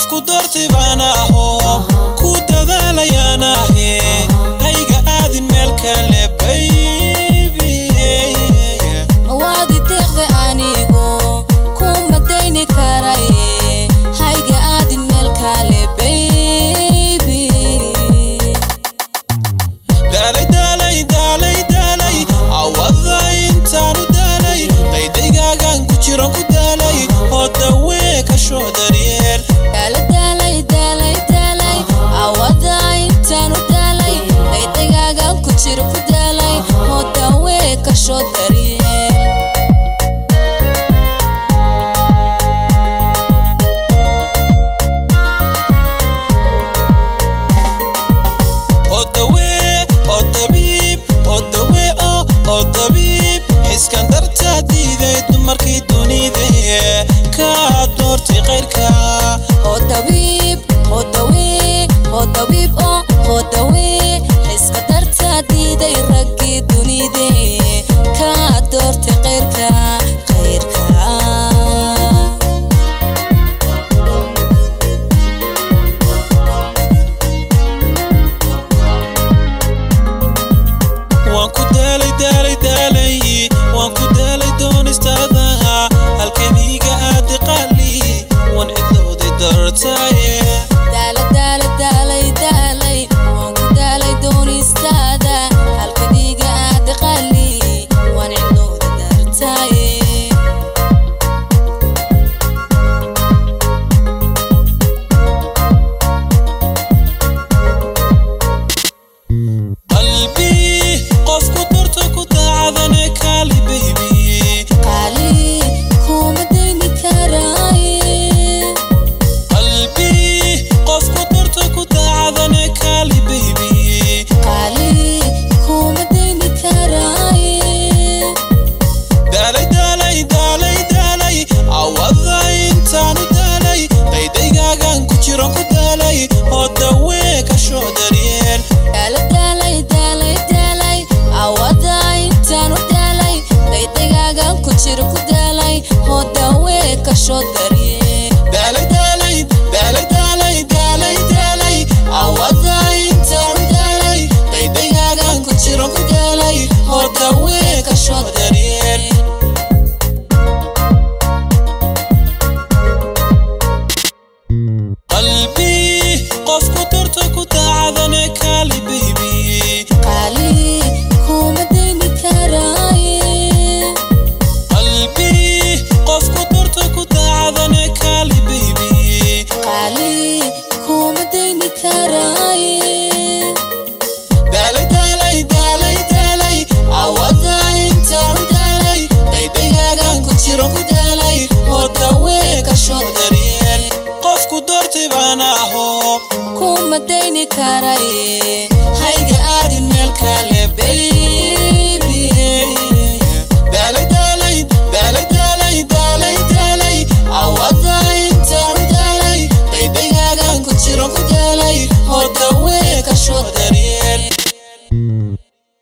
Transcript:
qofku doortay baan aho ku dadaalayaan ahe hayga aadin meel kale baybi mawaadi deeqda anigo kuma dayni karaye hayga aadin meel kale baby daalay daalay daalay daalay awada intaanu daalay daydaygagan ku jiran ku daalay oo dawee ka shoo daryeel daala daalay daalay daalay awada intaanu daalay daydagaagan ku jiro ku daalay oo dawee ka shoo daryeel oo dawee oo dabiib oo dawee oo oo dabiib xiskan dartaa diiday dumarkii dunida kaa doortay qayrka oo dabiib oo dawee oo dabiib oo oo dawee xiska dartaa diiday raggii dunide kaa doortay qayrka qayrka waan ku daalay daalay daalay waan ku daalay doonistaada halkaniga aadi qaali waan cidlooday dartaaye daala daala daalay daalay waan ku daalay doonistaada halka dhiiga aada qali waan cidlooda dartaaye qalbi qofku dorta ku daacadane kaali baybi qaali kuma dayni karaaye qalbi qofku dorta ku daacadane kaali baybi qaali kuma dayni karaaye daalay daalay daalay daalay awada intaanu daalay daydaygagan ku jiran ku daalay oo dawee ka shoo daryeel daala daalay daalay daalay awada intaanu daalay daydagaagan ku jiro ku daalay oo dawee ka shoo daryee daalay daalay daalay daalay daalay daalay awada intaanu daalay daydaygagan ku jiran ku daalay oo dawee ka shoo daryeel qalbi qofku dorta ku daacadane kaali baybi qaali kuma dayni karaaye qalbi qofku dorta ku daacadane kaali baybi qaali kuma dayni karaaye daalay daalay daalay daalay awada intaanu daalay daydaygagan ku jiran ku daalay oo dawee ka shoo daryeel qofku doortay baan aho kuma dayni karaye